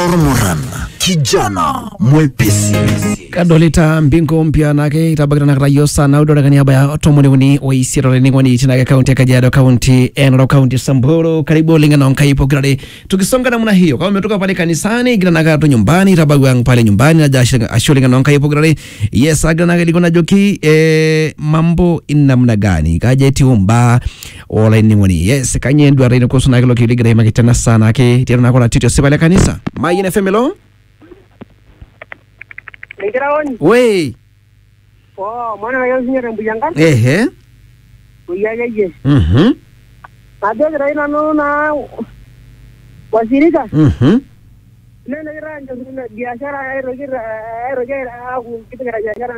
Ormoran, kijana mwepesi. kadolita mbingu mpya nake itabakira nakata yo sana udora kaniaba ya tomoni uni oisiro leningwani chinake kaunti ya kajiado kaunti enero kaunti samburu karibu lingana nkaipo kirare tukisonga namna hiyo kama umetoka pale kanisani kila naka tu nyumbani itabagwa pale nyumbani na jasho ashulingana nkaipo kirare yes agira naka liko najoki eh, mambo inamna gani kaje tiumba ola iningwani yes kanye ndwara ino kuhusu nakilo kiligira hima kitana sana ke tira nakona tito sibale kanisa mayine femelo Nikiraoni. we Oh, mwana wa yosi nyere mbuyanga. ehe Mbuyanga ye. mhm Nadio kira ina no na wasirika. mhm Nene kira njo biashara aero kira aero kira aku kita kira biashara